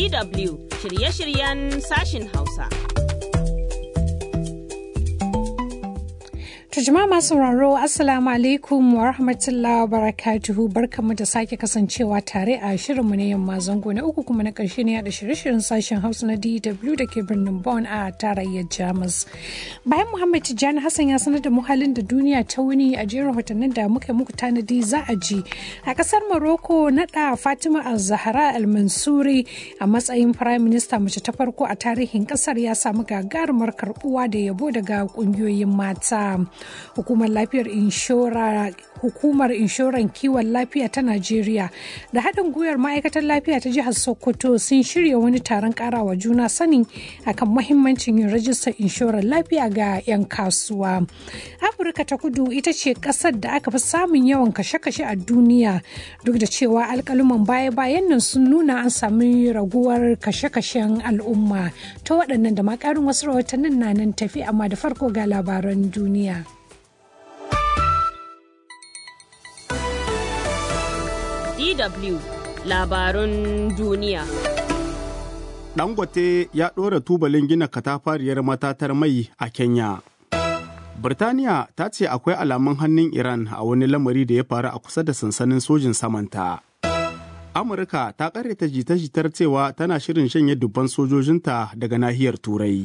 DW shirye-shiryen sashin Hausa. To jama'a masu sauraro Assalamu alaikum wa rahmatullahi wa barakatuhu barkamu da sake kasancewa tare a shirinmu na yamma zango na uku kuma na ƙarshe ne da shirye-shiryen sashen Hausa na DW da ke birnin Bonn a tarayyar Jamus. Bayan Muhammad Tijjani Hassan ya sanar da muhalin da duniya ta wuni a jerin rahotannin da muka muku tanadi za a ji. A ƙasar Morocco naɗa Fatima Al-Zahra Al-Mansuri a matsayin Prime Minister mace ta farko a tarihin ƙasar ya samu gagarumar karɓuwa da yabo daga ƙungiyoyin mata. hukumar lafiyar inshora hukumar inshoran kiwon lafiya ta najeriya da haɗin gwiwar ma'aikatar lafiya ta jihar sokoto sun shirya wani taron ƙarawa juna sani akan mahimmancin yin rajistar inshorar lafiya ga 'yan kasuwa afirka ta kudu ita ce ƙasar da aka fi samun yawan kashe-kashe a duniya duk da cewa alƙaluman baya-bayan nan sun nuna an sami raguwar kashe-kashen al'umma ta waɗannan da makarin wasu rahotannin na nan tafi amma da farko ga labaran duniya. DW labarun duniya. Dangote ya ɗora tubalin gina katafariyar matatar mai a Kenya. Birtaniya ta ce akwai alamun hannun Iran a wani lamari da ya faru a kusa da sansanin sojin samanta. Amurka ta ƙaryata jita-jitar cewa tana shirin shanye dubban sojojinta daga nahiyar Turai.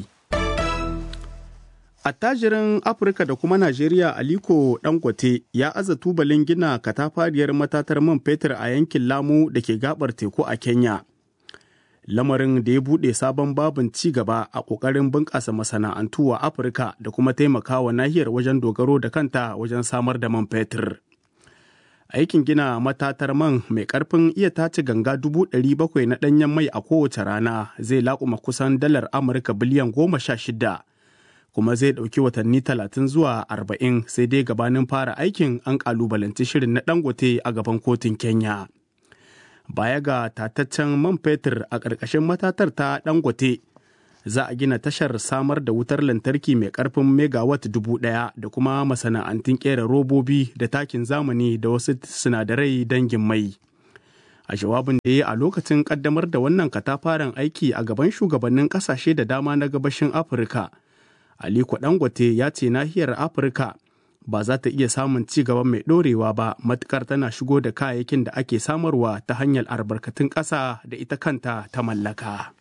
Attajirin Afirka da kuma Najeriya Aliko Dangote ya aza tubalin gina katafariyar matatar man fetur a yankin Lamu da ke gabar teku a Kenya. Lamarin da ya buɗe sabon babin ci gaba a ƙoƙarin bunƙasa masana'antu wa Afirka da kuma taimakawa nahiyar wajen dogaro da kanta wajen samar da man fetur. Aikin gina matatar man mai ƙarfin iya tace ganga dubu ɗari bakwai na ɗanyen mai a kowace rana zai laƙuma kusan dalar Amurka biliyan goma sha shida. kuma zai ɗauki watanni talatin zuwa arba'in sai dai gabanin fara aikin an ƙalubalanci shirin na dangote a gaban kotun kenya baya ga tataccen man fetur a ƙarƙashin matatar ta dangote za a gina tashar samar da wutar lantarki mai ƙarfin megawatt dubu ɗaya da kuma masana'antun ƙera robobi da takin zamani da wasu sinadarai dangin mai a jawabin da ya a lokacin ƙaddamar da wannan katafaren aiki a gaban shugabannin ƙasashe da dama na gabashin afirka Aliko Dangote ya ce nahiyar Afirka ba za ta iya samun ci gaba mai ɗorewa ba matukar tana shigo da kayayyakin da ake samarwa ta hanyar albarkatun ƙasa da ita kanta ta mallaka.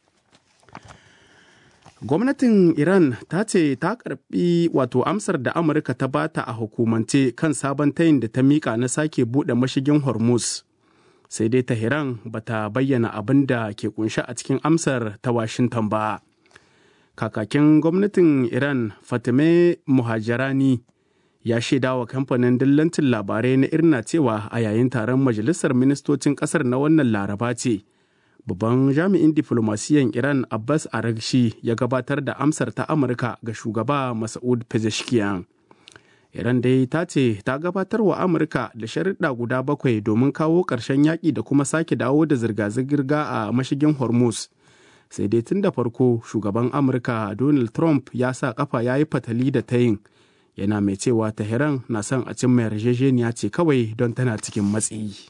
Gwamnatin Iran ta ce ta karbi wato amsar da Amurka ta bata a hukumance kan sabon tayin da ta mika na sake buɗe mashigin Hormuz. Sai dai Tehran bata bayyana abin da ke kunshi a cikin amsar ta Washington ba. kakakin gwamnatin iran fatime muhajirani ya shaida wa kamfanin dillancin labarai na irna cewa a yayin taron majalisar ministocin kasar na wannan laraba ce babban jami'in diflomasiyan iran abbas aragshi ya gabatar da amsar ta amurka ga shugaba masa'ud pezeshkian iran dai ta ce ta gabatar wa amurka da sharuɗa guda bakwai domin kawo ƙarshen yaƙi da kuma sake dawo da zirga-zirga a mashigin hormuz sai dai tun da farko shugaban amurka donald trump ya sa kafa ya yi fatali da tayin yana mai cewa tehran na son a cimma yarjejeniya ce kawai don tana cikin matsi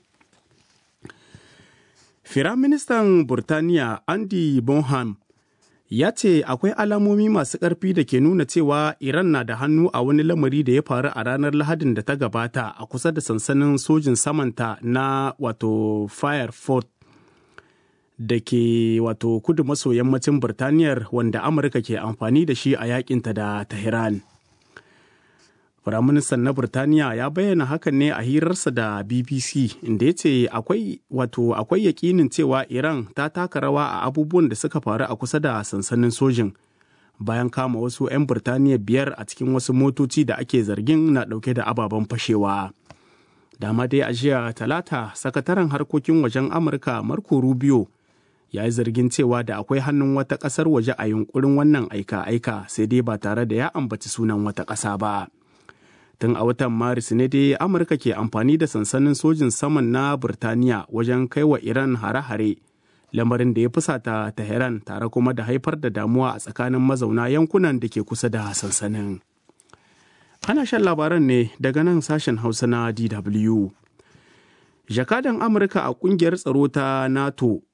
firaministan burtaniya andy bonham ya ce akwai alamomi masu ƙarfi da ke nuna cewa iran na da hannu a wani lamari da ya faru a ranar lahadin da ta gabata a kusa da sansanin sojin samanta na wato firefort da ke wato kudu maso yammacin Birtaniyar wanda Amurka ke amfani da shi a yakinta da Tehran. Firaministan na Birtaniya ya bayyana hakan ne a hirarsa da BBC inda ya ce akwai wato akwai yakinin cewa Iran ta taka rawa a abubuwan da suka faru a kusa da sansanin sojin bayan kama wasu 'yan Birtaniya biyar a cikin wasu motoci da ake zargin na ɗauke da ababen fashewa. Dama dai a jiya talata sakataren harkokin wajen Amurka Marco Rubio ya yi zargin cewa da akwai hannun wata ƙasar waje a yunkurin wannan aika-aika sai dai ba tare da ya ambaci sunan wata ƙasa ba. Tun a watan Maris ne dai Amurka ke amfani da sansanin sojin saman na Burtaniya wajen kai wa Iran hare-hare, lamarin da ya fusata Tehran tare kuma da haifar da damuwa a tsakanin mazauna yankunan da ke kusa da sansanin. Ana shan labaran ne daga nan sashen Hausa na DW. Jakadan Amurka a kungiyar tsaro ta NATO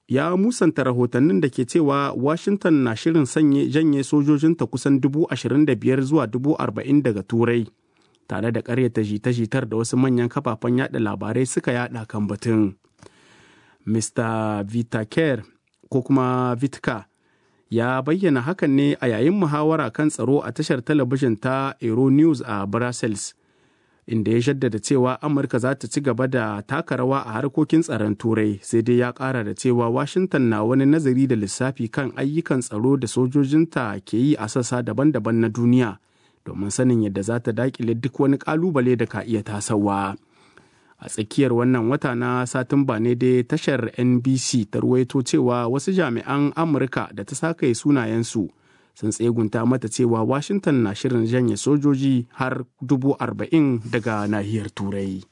ya musanta rahotannin da ke cewa Washington na shirin sanye janye sojojinta kusan dubu ashirin da biyar zuwa dubu arba'in daga Turai, tare da ƙaryata jita-jitar da wasu manyan kafafen yada labarai suka yada kan batun. Mr. Vitaker ko kuma Vitka ya bayyana hakan ne a yayin muhawara kan tsaro a tashar talabijin ta Euronews a Brussels. inda ya jaddada cewa amurka za ta ci gaba da taka rawa a harkokin tsaron turai sai dai ya kara da cewa washington na wani nazari da lissafi kan ayyukan tsaro da sojojinta ke yi a sassa daban-daban na duniya domin sanin yadda za ta dakile duk wani kalubale da ka iya tasawa a tsakiyar wannan wata na satumba ne dai tashar nbc ta ruwaito cewa wasu jami'an amurka da ta sakaye sunayensu sun tsegunta mata cewa washington na shirin janye sojoji har dubu arba'in daga nahiyar turai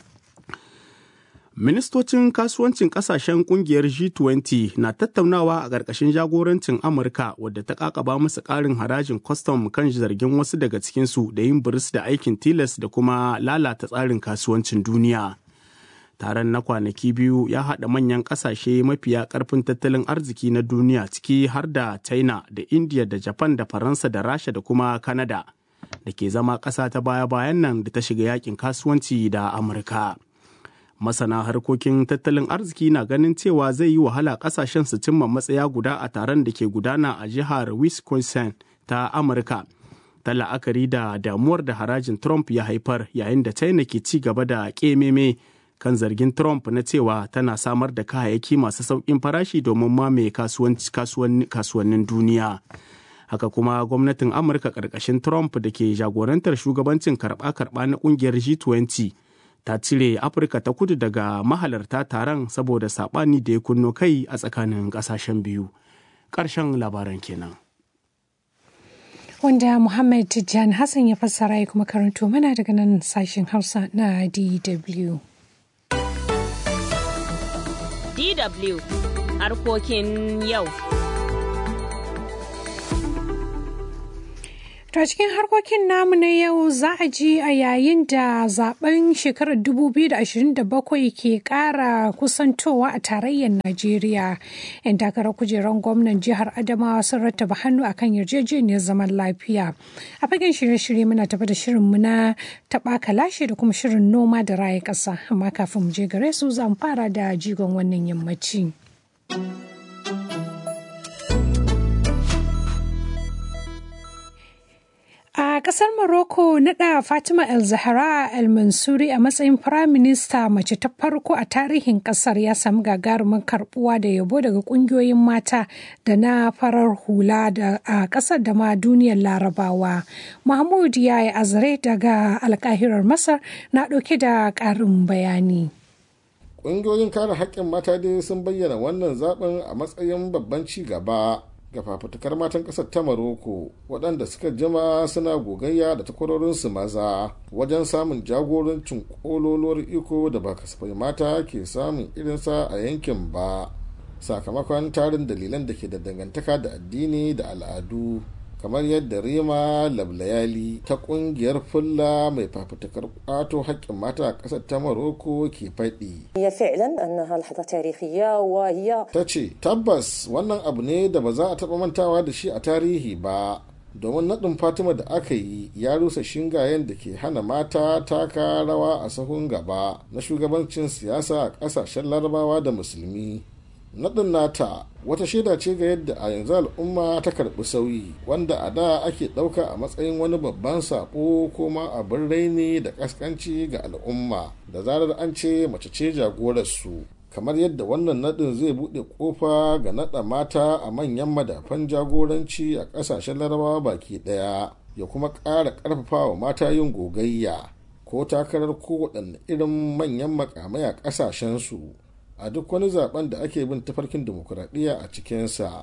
ministocin kasuwancin kasashen kungiyar g20 na tattaunawa a ƙarƙashin jagorancin amurka wadda ta kakaba musu ƙarin harajin kwastam kan zargin wasu daga cikinsu da yin biris da aikin tilas da kuma lalata tsarin kasuwancin duniya taron na kwanaki biyu ya haɗa manyan ƙasashe mafiya ƙarfin tattalin arziki na duniya ciki har da china da india da japan da faransa da rasha da kuma canada da ke zama ƙasa ta baya-bayan nan da ta shiga yakin kasuwanci da amurka masana harkokin tattalin arziki na ganin cewa zai yi wahala ƙasashen su cimma matsaya guda a taron da ke gudana a jihar wisconsin ta amurka ta la'akari da damuwar da harajin trump ya haifar yayin da china ke ci gaba da ƙememe kan zargin Trump na cewa tana samar da kayayyaki masu sauƙin farashi domin mamaye kasuwannin duniya. Haka kuma gwamnatin Amurka ƙarƙashin Trump da ke jagorantar shugabancin karɓa-karɓa na ƙungiyar G20 ta cire Afirka ta kudu daga mahalarta taron saboda saɓani da ya kunno kai a tsakanin ƙasashen biyu. Ƙarshen labaran kenan. wanda Muhammad Tijjan Hassan ya fassara ya kuma karanto mana daga nan sashen Hausa na DW. DW harkokin yau. To cikin harkokin namu na yau za a ji a yayin da zaben shekarar 2027 ke kara kusantowa a tarayyar Najeriya. 'Yan takarar kujerar gwamnan jihar Adamawa sun rattaba hannu akan yarjejeniyar zaman lafiya. A fagen shirye-shirye muna tafi da shirinmu na taɓa kalashe da kuma shirin noma da raya ƙasa. Amma kafin mu je gare su zan fara da jigon wannan yammaci. A ƙasar Morocco naɗa Fatima El Zahra El Mansuri a matsayin firaminista mace ta farko a tarihin ƙasar ya samu gagarumin karɓuwa da yabo daga ƙungiyoyin mata da na farar hula a ƙasar da ma duniyar larabawa. Mahmud ya yi azare daga alƙahirar Masar na ɗauke da ƙarin bayani. Ƙungiyoyin kare haƙƙin mata dai sun bayyana wannan zaɓen a matsayin babban ci gaba. ga fafutukar matan ƙasar ta maroko waɗanda suka jima suna gogayya da takwarorinsu maza wajen samun jagorancin ƙololuwar iko da ba kasafai mata ke samun irinsa a yankin ba sakamakon tarin dalilan da ke da dangantaka da addini da al'adu kamar yadda rima lablayali ta kungiyar fulla mai fafutukar kwato haƙƙin mata a ƙasar ta maroko ke faɗi. ta ce tabbas wannan abu ne da ba za a taɓa mantawa da shi a tarihi ba domin naɗin fatima da aka yi ya rusa shingayen da ke hana mata taka rawa a sahun gaba na shugabancin siyasa a ƙasashen larabawa da musulmi naɗin nata wata shaida ce ga yadda a yanzu al'umma ta karɓi sauyi wanda a da ake ɗauka a matsayin wani babban saƙo ko ma abin raini da ƙasƙanci ga al'umma da zarar an ce mace ce jagorarsu kamar yadda wannan naɗin zai buɗe ƙofa ga naɗa mata a manyan madafan jagoranci a ƙasashen larabawa baki ɗaya ya kuma ƙara ƙarfafa wa mata yin gogayya ko takarar kowaɗanne irin manyan makamai a ƙasashensu a duk wani zaben da ake bin tafarkin demokuraɗiyya a cikinsa.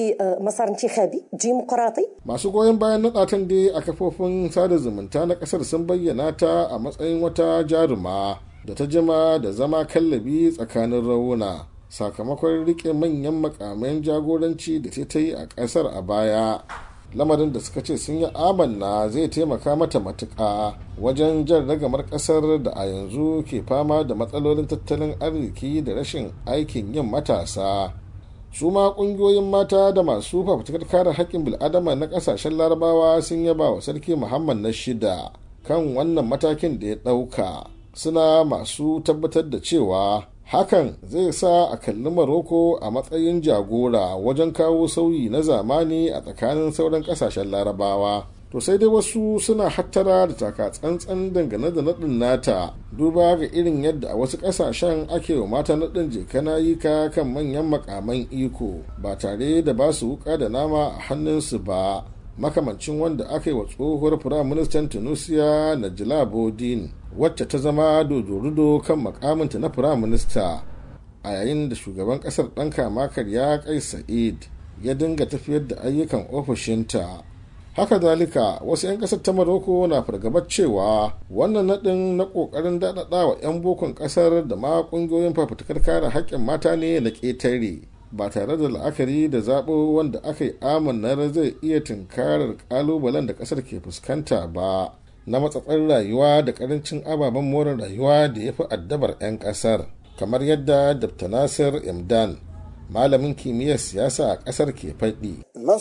Masu goyon bayan naɗatan dai a kafofin sada zumunta na ƙasar sun bayyana ta a matsayin wata jaruma da ta jima da zama kallabi tsakanin rauna sakamakon riƙe manyan makamayan jagoranci da ta yi a ƙasar a baya. lamarin da suka ce sun yi amanna zai taimaka mata matuƙa wajen jan ragamar ƙasar da a yanzu ke fama da matsalolin tattalin arziki da rashin aikin yin matasa su ma ƙungiyoyin mata da masu fafutukar kare haƙƙin bil'adama na ƙasashen larabawa sun yaba wa sarki muhammad na shida kan wannan matakin da ya ɗauka suna masu tabbatar da cewa hakan zai sa a kalli maroko a matsayin jagora wajen kawo sauyi na zamani a tsakanin sauran ƙasashen larabawa to sai dai wasu suna hattara da taka tsantsan dangane da naɗin nata duba ga irin yadda a wasu ƙasashen ake wa mata naɗin jekana yi ka kan manyan makaman iko ba tare da ba su wuka da nama a hannunsu ba makamancin wanda aka yi wa tsohuwar firaministan tunisia najila bodin wacce ta zama dodorudo kan makaminta na firaminista a yayin da shugaban kasar ɗan kama karya kai sa'id ya dinga tafiyar da ayyukan ofishinta haka zalika wasu 'yan kasar ta maroko na fargabar cewa wannan naɗin na ƙoƙarin daɗaɗa wa 'yan bokon ƙasar da ma ƙungiyoyin fafutukar kare haƙƙin mata ne na ƙetare ba tare da la'akari da zaɓo wanda aka yi amanar zai iya tunkarar ƙalubalen da ƙasar ke fuskanta ba na matsatsar rayuwa da ƙarancin ababen more rayuwa da ya fi addabar 'yan ƙasar kamar yadda dr nasir imdan malamin kimiyyar siyasa a ƙasar ke faɗi.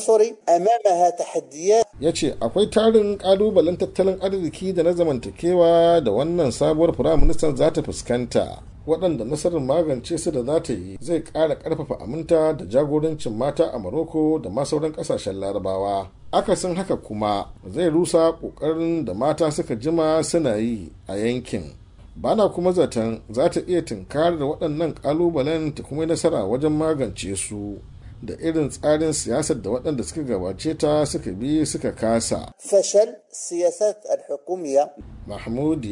ya ce akwai tarin ƙalubalen tattalin arziki da na zamantakewa da wannan sabuwar firaministan za ta fuskanta waɗanda nasarar magance su da za ta yi zai ƙara ƙarfafa aminta da jagorancin mata a Maroko da ma sauran ƙasashen larabawa. Akasin haka kuma zai rusa ƙoƙarin da mata suka jima suna yi a yankin. Bana kuma zaton za ta iya tunkarar waɗannan ƙalubalen ta kuma nasara wajen magance su. da irin tsarin siyasar da waɗanda suka gabace ta suka bi suka kasa. Fashal siyasat al-hukumiyya Mahmud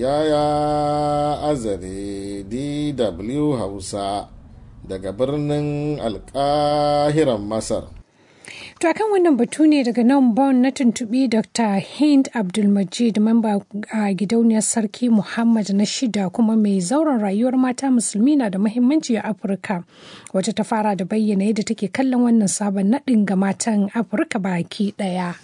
Yaya Azare DW Hausa daga birnin Alƙahiran Masar. To akan wannan batu ne daga nan Bon na tuntuɓi Dr. Hind Abdulmajid mamba a gidauniyar Sarki Muhammad na shida kuma mai zauren rayuwar mata musulmi na da muhimmanci a Afirka wacce ta fara da bayyana yadda take kallon wannan sabon naɗin ga matan Afirka baki ɗaya.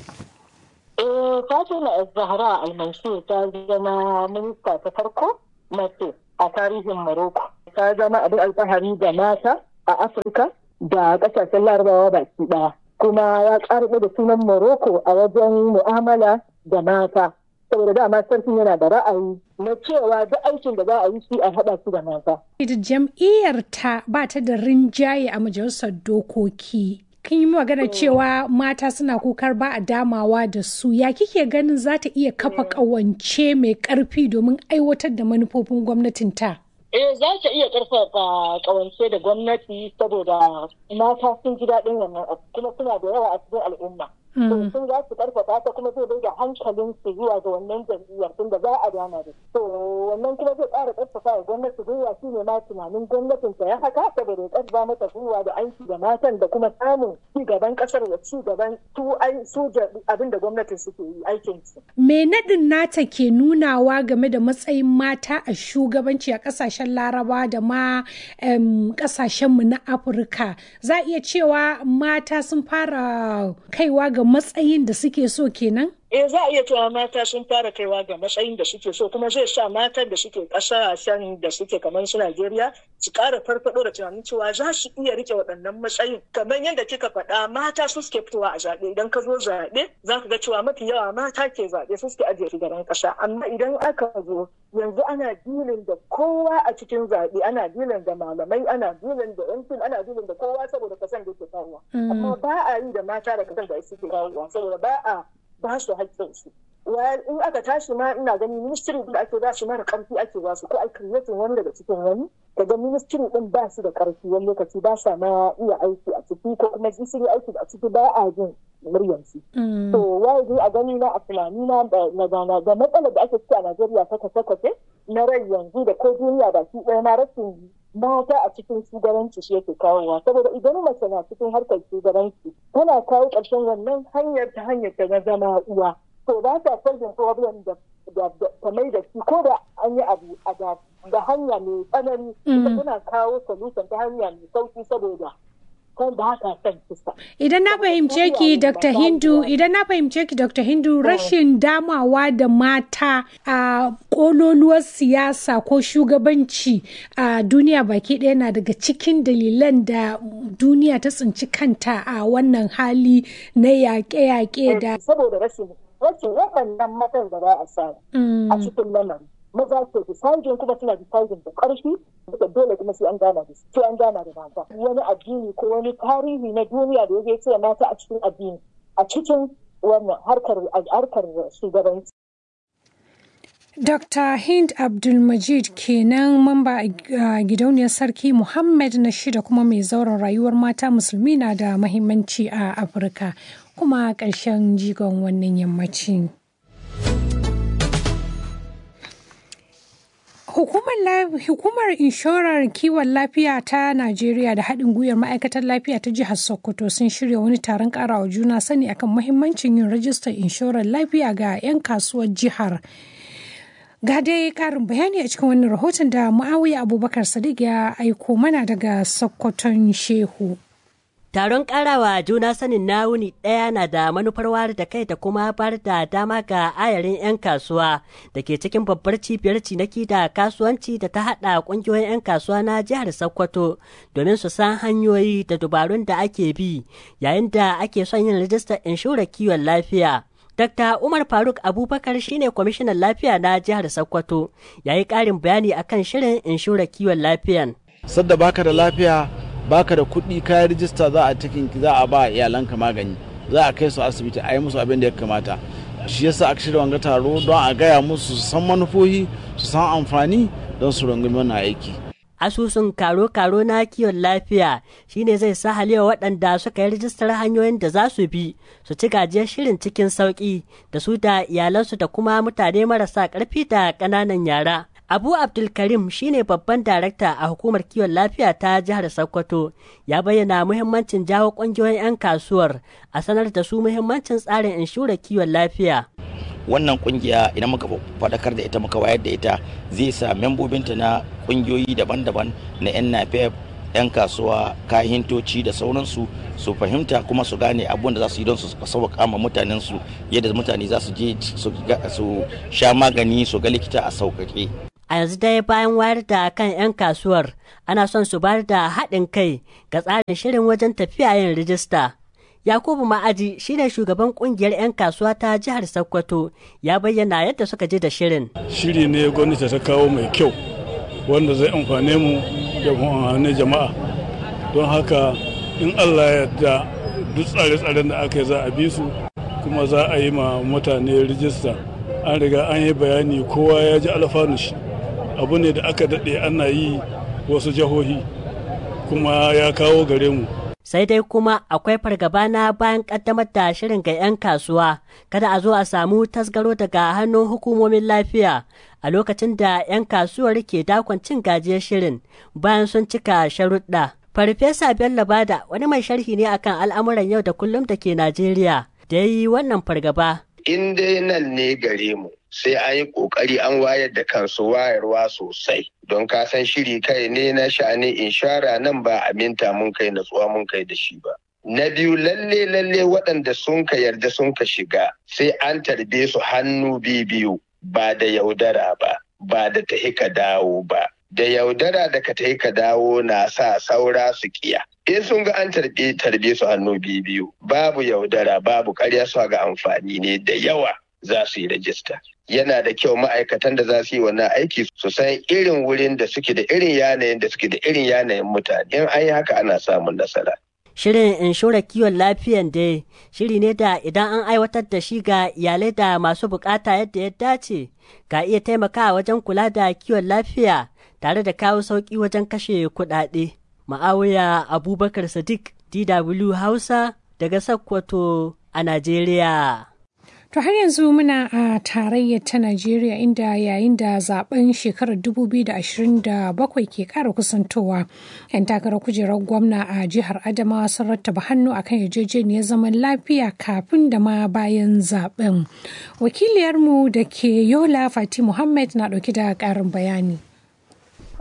Eh, Fatima Zahra Almansur ta zama minista ta farko mace a tarihin Morocco. Ta zama abin alfahari da mata a Afirka da ƙasashen larabawa baki ɗaya. kuma ya karɓo da sunan Morocco a wajen mu'amala da mata. Saboda dama sarkin yana da ra'ayi na cewa duk aikin da za a yi shi a haɗa su da mata. Jam'iyyar ta ba ta da rinjaye a majalisar dokoki. Kin yi magana cewa mata suna kukar ba a damawa da su ya kike ganin za ta iya kafa ƙawance mai ƙarfi domin aiwatar da manufofin gwamnatin ta? Eh za ta iya ƙarfafa ƙawance da gwamnati saboda mata sun ji daɗin wannan abu kuma suna da yawa a cikin al'umma. sun za su ƙarfafa ta kuma zai bai da hankalin su zuwa ga wannan jam'iyyar tun da za a dama da to wannan kuma zai ƙara ƙarfafa wa gwamnati gwiwa shi ne ma tunanin gwamnatin ta ya haka saboda ya ƙarfafa mata gwiwa da aiki da matan da kuma samun ci gaban ƙasar da ci gaban su su abin da gwamnatin suke yi aikin su. Me naɗin nata ke nunawa game da matsayin mata a shugabanci a ƙasashen Laraba da ma ƙasashenmu na Afirka. Za a iya cewa mata sun fara kaiwa ga matsayin da suke so kenan? eh za a iya cewa mata sun fara kaiwa ga matsayin da suke so kuma zai sa matan da suke kasashen da suke kamar su Najeriya su ƙara farfado da tunanin cewa za su iya rike waɗannan matsayin kamar yadda kika faɗa mata su suke fitowa a zaɓe idan ka zo zaɓe za ka ga cewa mafi yawa mata ke zaɓe su suke ajiye shugaban ƙasa amma idan aka zo yanzu ana dilin da kowa a cikin zaɓe ana dilin da malamai ana dilin da yan ana dilin da kowa saboda kasan da ke kawowa amma ba a yi da mata da kasan da suke kawowa saboda ba a ba su haƙƙinsu. in aka tashi ma ina gani ministry da ake ba su mara ƙarfi ake ba su ko ai creating wani daga cikin wani daga ministry din ba su da ƙarfi wani lokaci ba sa ma iya aiki a ciki ko kuma su yi aiki a ciki ba a jin muryarsu. to waye a gani na a tunani na na gana da matsalar da ake ciki a Najeriya ta kace-kace na rai yanzu da ko duniya baki ɗaya na rashin mata a cikin shugabanci shi yake kawowa saboda idan mace na cikin harkar shugabanci tana kawo ƙarshen wannan hanyar ta hanyar ta na zama uwa to ba ta solving problem da ta mai da shi ko da an yi abu a da hanya mai tsanani ita tana kawo solution ta hanya mai sauki saboda ko ba ka son kisa. Idan na fahimce ki Dr. Hindu, idan na fahimce ki Dr. Hindu rashin damawa da mata a kololuwar siyasa ko shugabanci a duniya baki ɗaya na daga cikin dalilan da duniya ta tsinci kanta a wannan hali na yaƙe-yaƙe da. Saboda rashin rashin waɗannan matan da za a samu a cikin lamarin. maza ke deciding kuma suna deciding da ƙarfi da dole kuma sai an gana da sai an gana da mata wani addini ko wani tarihi na duniya da yake ce mata a cikin addini a cikin wannan harkar harkar shugabanci Dr. Hind Abdulmajid kenan mamba a gidauniyar Sarki Muhammad na shida kuma mai zauren rayuwar mata musulmi na da mahimmanci a Afirka kuma ƙarshen jigon wannan yammacin. Hukumar inshorar kiwon lafiya ta Najeriya da haɗin gwiwar ma'aikatar lafiya ta jihar Sokoto sun shirya wani taron ƙarawa juna sani akan mahimmancin yin rajistar inshorar lafiya ga 'yan kasuwar jihar. Ga dai ƙarin bayani a cikin wannan rahoton da Muawiya Abubakar Sadiq ya aiko mana daga Sokoton Shehu. Taron karawa juna sanin na wuni ɗaya na da manufar wayar da kai da kuma bar da dama ga ayarin 'yan kasuwa da ke cikin babbar cibiyar cinaki da kasuwanci da ta haɗa ƙungiyoyin 'yan kasuwa na jihar Sokoto domin su san hanyoyi da dubarun da ake bi yayin da ake son yin rajistar inshorar kiwon lafiya. Dr. Umar Faruk Abubakar shine kwamishinan lafiya na jihar Sokoto ya yi ƙarin bayani akan shirin inshorar kiwon lafiyan. Sadda baka da lafiya baka da kuɗi kayan rijista za a cikin za a ba iyalanka magani za a kai su asibiti a yi musu abin da ya kamata shi yasa aka shirya wanga taro don a gaya musu su san manufofi su san amfani don su rungumi wannan aiki asusun karo-karo na kiwon lafiya shine zai sa halewa waɗanda suka yi rijistar hanyoyin da za su bi su ci gajiyar shirin cikin sauƙi da su da iyalansu da kuma mutane marasa ƙarfi da ƙananan yara Abu Abdulkarim shine babban darakta a hukumar kiwon lafiya ta jihar Sokoto ya bayyana muhimmancin jawo ƙungiyoyin 'yan kasuwar a sanar da su muhimmancin tsarin inshurar kiwon lafiya. Wannan kungiya idan muka faɗakar da ita muka wayar da ita zai sa membobinta na ƙungiyoyi daban-daban na 'yan NAPEP 'yan kasuwa kahintoci da sauransu su fahimta kuma su gane abun da za su yi don su sauƙa ma mutanen su yadda mutane za su je su sha magani su ga likita a sauƙaƙe. a yanzu dai bayan wayar da kan 'yan kasuwar ana son su bayar da haɗin kai ga tsarin shirin wajen tafiya yin rijista yakubu ma'aji shine shugaban kungiyar 'yan kasuwa ta jihar sokoto ya bayyana yadda suka ji da shirin shiri ne gwamnati ta kawo mai kyau wanda zai amfane mu da amfani jama'a don haka in allah yarda duk tsare-tsaren da aka yi za a bi su kuma za a yi ma mutane rijista an riga an yi bayani kowa ya ji alfanu shi abu ne da aka daɗe ana yi wasu jihohi kuma ya kawo gare mu sai dai kuma akwai fargaba na bayan kaddamar da shirin ga 'yan kasuwa kada a zo a samu tasgaro daga hannun hukumomin lafiya a lokacin da 'yan kasuwar ke dakon cin gajiyar shirin bayan sun cika sharuɗa farfesa bello bada wani mai sharhi ne akan al'amuran yau da kullum da ke najeriya da ya yi wannan fargaba in dai nan ne gare mu sai an yi kokari an wayar da kansu wayarwa sosai don ka san shiri kai ne na sha'anin inshara nan ba aminta mun kai natsuwa mun kai da shi ba na biyu lalle lalle waɗanda sun ka yarda sun ka shiga sai an tarbe su hannu biyu ba da yaudara ba ba da tahi ka dawo ba da yaudara da ka tahi ka dawo na sa saura su kiya in sun ga an tarbe tarbe su hannu biyu babu yaudara babu karya su ga amfani ne da yawa za su yi rajista yana da kyau ma'aikatan da za su yi wannan aiki su san irin wurin da suke da irin yanayin da suke da irin yanayin mutane in an yi haka ana samun nasara Shirin inshorar kiwon lafiyan dai shiri ne da idan an aiwatar da shi ga iyalai da masu bukata yadda ya dace ka iya taimakawa wajen kula da kiwon lafiya tare da kawo sauƙi wajen kashe kuɗaɗe. Ma'awiya Abubakar Sadiq DW Hausa daga Sokoto a Najeriya. To har yanzu muna a tarayyar ta Najeriya inda yayin da zaben shekarar 2027 ke kara kusantowa. 'Yan takarar kujerar gwamna a jihar Adamawa sun rattaba hannu akan yarjejeniyar zaman lafiya kafin da ma bayan zaben. Wakiliyarmu da ke Yola Fati Muhammad na ɗauki da ƙarin bayani.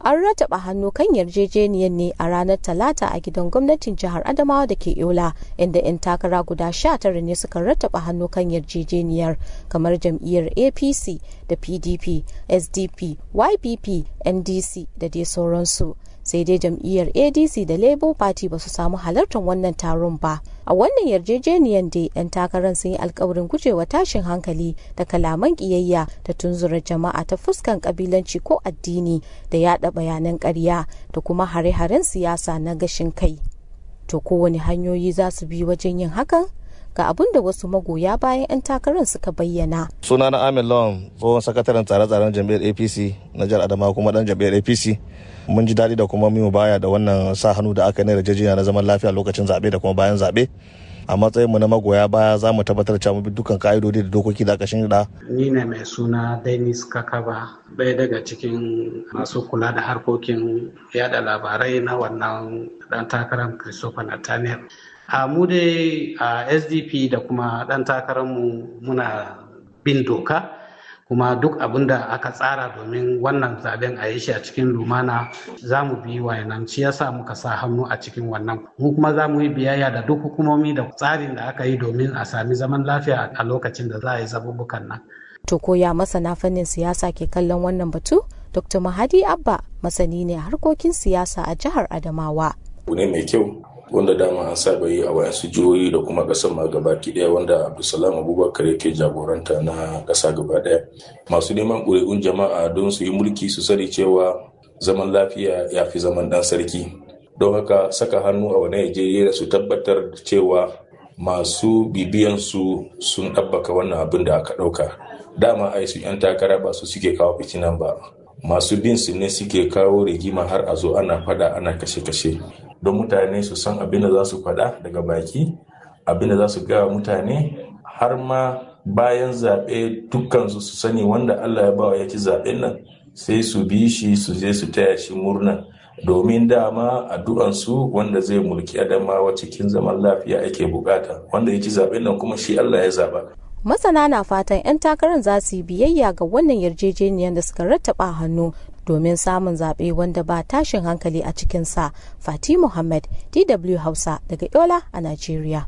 an rataba hannu kan yarjejeniyar ne a ranar talata a gidan gwamnatin jihar adamawa da ke yola inda 'yan takara guda sha tara ne suka rataba hannu kan yarjejeniyar kamar jam'iyyar apc da pdp sdp ypp ndc da dai sauransu sai dai jam'iyyar adc da labour party ba su samu halartar wannan taron ba a wannan yarjejeniyar dai 'yan takarar sun yi alkawarin gujewa tashin hankali da kalaman kiyayya da tunzura jama'a ta fuskan kabilanci ko addini da yada bayanan karya da kuma hare-haren siyasa na gashin kai to kowane hanyoyi za su bi wajen yin hakan ga abin da wasu magoya bayan 'yan takarar suka bayyana. sunana amin lawan tsohon sakataren tsare-tsaren jam'iyyar apc na jihar adamawa kuma dan jam'iyyar apc mun ji daɗi da kuma mu baya da wannan sa hannu da aka yi na yarjejeniya na zaman lafiya lokacin zaɓe da kuma bayan zaɓe a matsayin mu na magoya baya za mu tabbatar cewa mu bi dukkan ka'idodi da dokoki da aka shirya. Ni ne mai suna Dennis Kakaba ɗaya daga cikin masu kula da harkokin yada labarai na wannan dan takarar Christopher Nathaniel. A mu dai a SDP da kuma dan takararmu muna bin doka kuma duk abin da aka tsara domin wannan zaben a yi shi a cikin lumana za mu bi wayannan shi yasa muka sa hannu a cikin wannan mu kuma za mu yi biyayya da duk hukumomi da tsarin da aka yi domin a sami zaman lafiya a lokacin da za a yi zabubukan nan to koya masana fannin siyasa ke kallon wannan batu dr mahadi abba masani ne harkokin siyasa a jihar adamawa abu ne mai kyau wanda dama an saba yi a wayansu jihohi da kuma kasar ma gabaki daya wanda abdulsalam abubakar yake jagoranta na kasa gaba daya masu neman ƙuri'un jama'a don su yi mulki su sani cewa zaman lafiya ya fi zaman dan sarki don haka saka hannu a wani yarjejeniya su tabbatar cewa masu bibiyansu sun ɗabbaka wannan abin da aka ɗauka dama ai su 'yan takara ba su suke kawo fitinan ba masu bin su ne suke kawo rigima har a zo ana fada ana kashe-kashe don mutane su san abin da za su faɗa daga baki abin da za su gawa mutane har ma bayan zaɓe dukkansu su sani wanda Allah ya bawa ya ci zaɓen nan sai su bi shi su je su taya shi murna domin dama addu'ansu wanda zai mulki adamawa cikin zaman lafiya ake bukata wanda ya ci zaɓen nan kuma shi Allah ya zaɓa. masana na fatan 'yan takarar za su yi biyayya ga wannan yarjejeniyar da suka rattaba hannu domin samun zaɓe wanda ba tashin hankali a cikinsa fati muhammad dw hausa daga yola a najeriya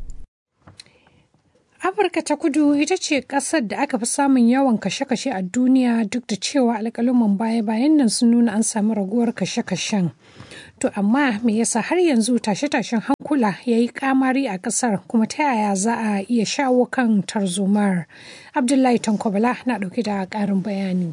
afirka ta kudu ita ce ƙasar da aka fi samun yawan kashe-kashe a duniya duk da cewa alƙaluman baya-bayan nan sun nuna an samu raguwar kashe-kashen to amma me yasa har yanzu tashe-tashen hankula ya yi kamari a ƙasar kuma ta yaya za a iya shawo kan tarzomar abdullahi tankwabala na ɗauke da ƙarin bayani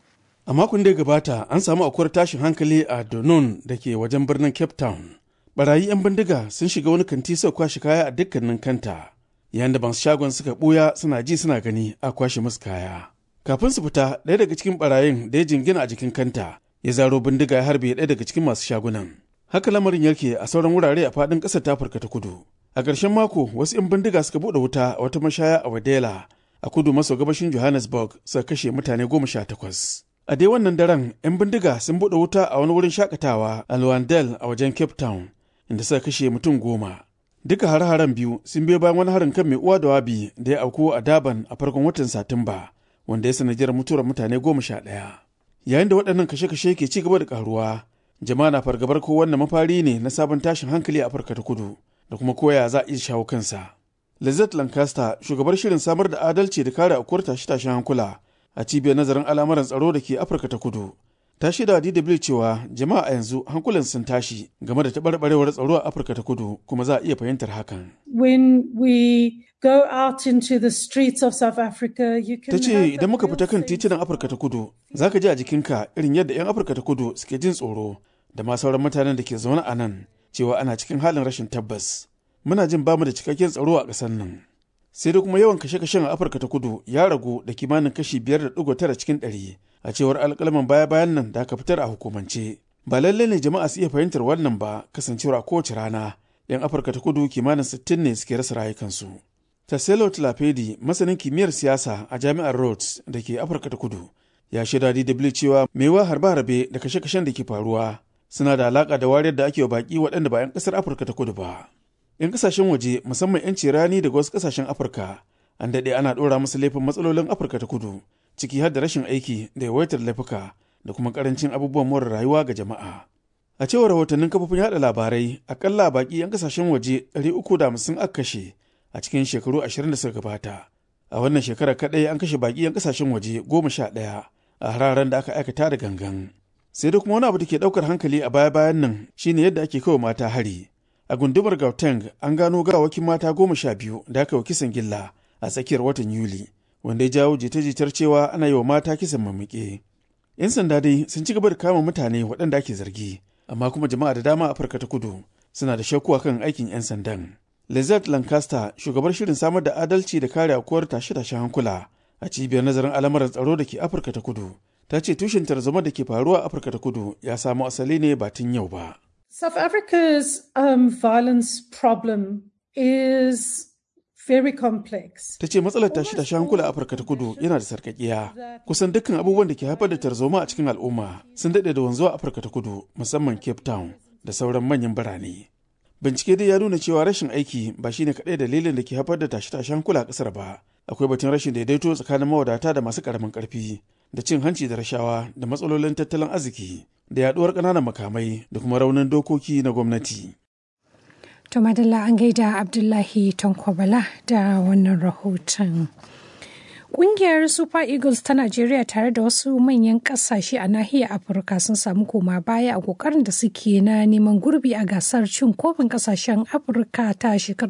A makon da ya gabata an samu akwai tashin hankali a Donon da ke wajen birnin Cape Town. Barayi 'yan bindiga sun shiga wani kanti suka kwashe kaya a dukkanin kanta. Yayin da masu shagon suka ɓuya suna ji suna gani a kwashe musu kaya. Kafin su fita, ɗaya daga cikin barayin da ya jingina a jikin kanta ya zaro bindiga ya harbe ɗaya daga cikin masu shagunan. Haka lamarin yake a sauran wurare a faɗin ƙasar ta Afirka ta Kudu. A ƙarshen mako, wasu 'yan bindiga suka buɗe wuta a wata mashaya a Wadela a kudu maso gabashin Johannesburg suka kashe mutane goma sha takwas. A dai wannan daren, 'yan bindiga sun buɗe wuta a wani wurin shakatawa a Luandel a wajen Cape Town, inda suka kashe mutum goma. Duka hare-haren biyu sun biyo bayan wani harin kan mai uwa da wabi da ya auku a Daban a farkon watan Satumba, wanda ya sanadiyar mutuwar mutane goma sha ɗaya. Yayin da waɗannan kashe-kashe ke ci gaba da ƙaruwa, jama'a na fargabar ko wannan mafari ne na sabon tashin hankali a Afirka ta Kudu, da kuma koya za a iya shawo kansa. Lizette Lancaster, shugabar shirin samar da adalci da kare aukuwar tashe-tashen hankula, a cibiyar nazarin al'amuran tsaro da ke afirka ta kudu ta shaida DW cewa jama'a a yanzu hankulan sun tashi game da taɓarɓarewar tsaro a afirka ta kudu kuma za a iya fahimtar hakan when we go out into the streets of South Africa you can ta ce idan muka fita kan titunan afirka ta kudu za ka ji a jikinka irin yadda 'yan afirka ta kudu suke jin tsoro da ma sauran mutanen da ke zaune a nan cewa ana cikin halin rashin tabbas muna jin bamu da cikakken tsaro a ƙasar nan sai da kuma yawan kashe-kashen a afirka ta kudu ya ragu da kimanin kashi biyar da digo tara cikin ɗari a cewar alƙalaman baya-bayan nan da aka fitar a hukumance ba lalle ne jama'a su iya fahimtar wannan ba kasancewar a kowace rana yan afirka ta kudu kimanin sittin ne suke rasa rayukansu taselo tlapedi masanin kimiyyar siyasa a jami'ar rhodes da ke afirka ta kudu ya shaida dw cewa mewa harbe-harbe da kashe-kashen da ke faruwa suna da alaƙa da wariyar da ake wa baƙi waɗanda ba 'yan ƙasar afirka ta kudu ba 'yan kasashen waje musamman 'yanci rani daga wasu kasashen afirka an daɗe ana ɗora musu laifin matsalolin afirka ta kudu ciki har da rashin aiki da yawaitar laifuka da kuma karancin abubuwan more rayuwa ga jama'a. A cewar rahotannin kafofin yada labarai, akalla baki 'yan kasashen waje 350 aka kashe a cikin shekaru 20 da suka gabata. A wannan shekarar kaɗai an kashe baki 'yan kasashen waje goma sha ɗaya a hararen da aka aikata da gangan. Sai da kuma wani abu da ke ɗaukar hankali a baya-bayan nan shine yadda ake kawo mata hari. A gundumar Gauteng an gano gawakin mata goma sha biyu da aka yi kisan gilla a tsakiyar watan Yuli, wanda ya jawo jita-jitar cewa ana yi wa mata kisan mamike. 'Yan sanda dai sun ci gaba da kama mutane waɗanda ake zargi, amma kuma jama'a da dama a Afirka ta kudu suna da shakku kan aikin 'yan sandan. Lizette Lancaster, shugabar shirin samar da adalci da kare aukuwar tashe-tashen hankula a cibiyar nazarin al'amuran tsaro da ke Afirka ta kudu, ta ce tushen tarzoma da ke faruwa a Afirka ta kudu ya samo asali ne ba tun yau ba. South Africa's um, violence problem is very complex. Ta ce matsalar tashe-tashen hankula a Afirka ta kudu yana da sarkakiya. Kusan dukkan abubuwan da ke haifar da tarzoma a cikin al'umma sun daɗe da wanzuwa a Afirka ta kudu musamman Cape Town da sauran manyan birane. Bincike dai ya nuna cewa rashin aiki ba shine kaɗai dalilin da ke haifar da tashe-tashen hankula a ƙasar ba. Akwai batun rashin daidaito tsakanin mawadata da masu ƙaramin ƙarfi da cin hanci da rashawa da matsalolin tattalin arziki da yaɗuwar ƙananan makamai da kuma raunin dokoki na gwamnati. To madalla an gaida Abdullahi Tankwabala da wannan rahoton. Ƙungiyar Super Eagles ta Najeriya tare da wasu manyan ƙasashe a nahiyar Afirka sun samu koma baya a ƙoƙarin da suke na neman gurbi a gasar cin kofin ƙasashen Afirka ta shekarar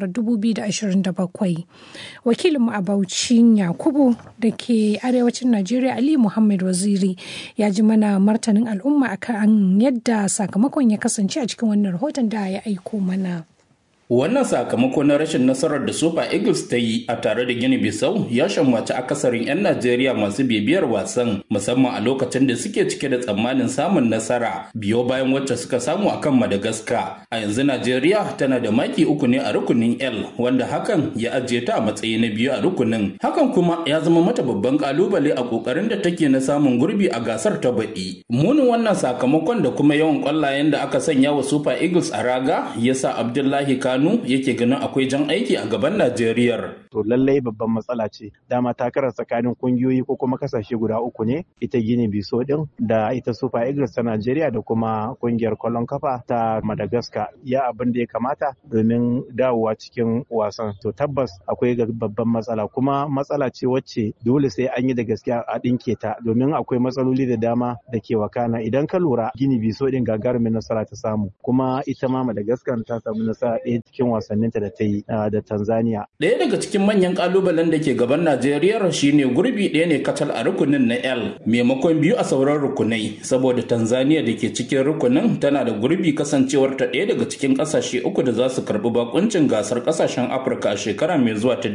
2027. Wakilinmu a Bauchin Yakubu da ke arewacin Najeriya Ali Muhammad Waziri ya ji mana martanin al'umma akan yadda sakamakon ya kasance a cikin wannan rahoton da ya aiko mana. Wannan sakamako na rashin nasarar da Super Eagles ta yi a tare da Gini Bissau ya shammaci akasarin 'yan Najeriya masu bibiyar wasan musamman a lokacin da suke cike da tsammanin samun nasara biyo bayan wacce suka samu akan Madagascar. A yanzu Najeriya tana da maki uku ne a rukunin L wanda hakan ya ajiye ta a matsayi na biyu a rukunin. Hakan kuma ya zama mata babban kalubale a kokarin da take na samun gurbi a gasar ta baɗi. Munin wannan sakamakon da kuma yawan kwallayen da aka sanya wa Super Eagles a raga yasa Abdullahi Kano Kano yake ganin akwai jan aiki a gaban Najeriya. To lallai babban matsala ce. Dama takarar tsakanin kungiyoyi ko kuma kasashe guda uku ne, ita Gini Biso din da ita Super Eagles ta Najeriya da kuma kungiyar kwallon kafa ta Madagascar. Ya abin da ya kamata domin dawowa cikin wasan. To tabbas akwai babban matsala kuma matsala ce wacce dole sai an yi da gaskiya a ɗinke ta domin akwai matsaloli da dama da ke wakana. Idan ka lura Gini Biso din gagarumin nasara ta samu kuma ita ma Madagascar ta samu nasara ɗaya cikin wasanninta da ta yi da Tanzania. Ɗaya daga cikin manyan ƙalubalen da ke gaban Najeriya shine gurbi ɗaya ne kacal a rukunin na L maimakon biyu a sauran rukunai saboda Tanzania da ke cikin rukunin tana da gurbi kasancewar ta ɗaya daga cikin ƙasashe uku da za su karɓi bakuncin gasar ƙasashen Afirka a shekara mai zuwa ta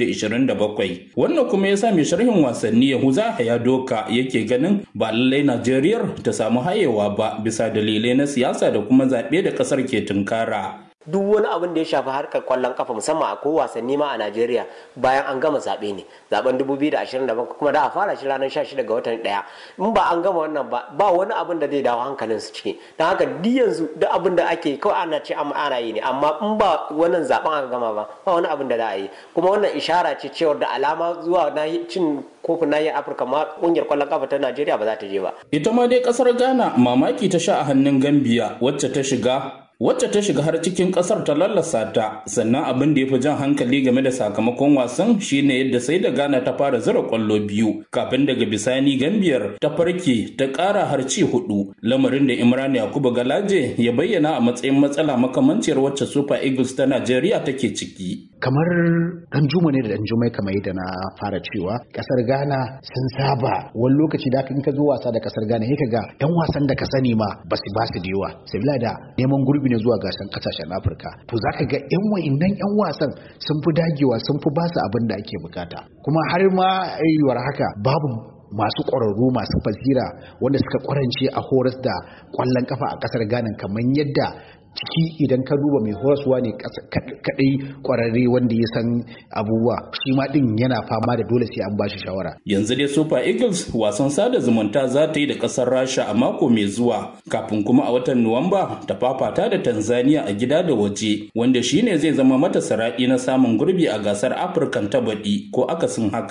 2027. Wannan kuma ya sa mai sharhin wasanni Yahuza Hayadoka yake ganin ba lallai Najeriya ta samu hayewa ba bisa dalilai na siyasa da kuma zaɓe da ƙasar ke tunkara. duk wani abin da ya shafi harkar kwallon kafa musamman a ko wasanni ma a Najeriya bayan an gama zaɓe ne zaben 2027 kuma da a fara shi ranar 16 ga watan ɗaya in ba an gama wannan ba ba wani abin da zai dawo hankalin su ciki don haka duk yanzu duk abin da ake kawai ana ce ana yi ne amma in ba wannan zaben aka gama ba ba wani abin da za a yi kuma wannan ishara ce cewar da alama zuwa na cin kofin nahiyar afirka ma kungiyar kwallon kafa ta najeriya ba za ta je ba ita ma dai kasar ghana mamaki ta sha a hannun gambia wacce ta shiga wacce ta shiga har cikin kasar ta lallasa ta sannan abin da ya fi jan hankali game da sakamakon wasan shine yadda sai da ghana ta fara zira kwallo biyu kafin daga bisani gambiyar ta farke ta kara har ci hudu lamarin da imran yakubu galaje ya bayyana a matsayin matsala makamanciyar wacce super eagles ta najeriya take ciki kamar dan juma ne da dan jumai kamar yadda na fara cewa kasar ghana sun saba wani lokaci da in ka zo wasa da kasar ghana sai ka ga yan wasan da ka sani ma ba su ba su da yawa sabila da neman gurbi ne zuwa gasar kasashen afirka to zaka ga yan wa'innan yan wasan sun fi dagewa sun fi ba su abin da ake bukata kuma har ma yiwuwar haka babu masu ƙwararru masu fasira wanda suka ƙwarance a horas da ƙwallon kafa a ƙasar ghana kamar yadda ciki idan ka duba mai horaswa ne kadai kwararre wanda ya san abubuwa shi ma din yana fama da dole sai an bashi shawara yanzu dai super eagles wasan sada zumunta za ta yi da kasar rasha a mako mai zuwa kafin kuma a watan nuwamba ta fafata da tanzania a gida da waje wanda shine zai zama mata sara'i na samun gurbi a gasar afirkan ta baɗi ko akasin haka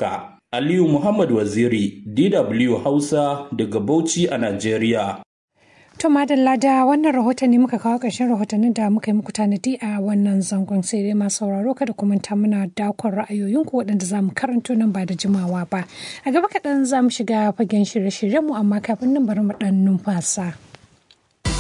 Aliyu Muhammad Waziri, DW Hausa daga Bauchi a Najeriya. To madalla da wannan rahoton ne muka kawo ƙarshen rahotannin da muka yi muku tanadi a wannan zangon sai dai masu sauraro kada ku manta muna dakon ra'ayoyinku waɗanda za mu karanto nan ba da jimawa ba. A gaba kaɗan za mu shiga fagen shirye-shiryenmu amma kafin nan bari mu ɗan numfasa.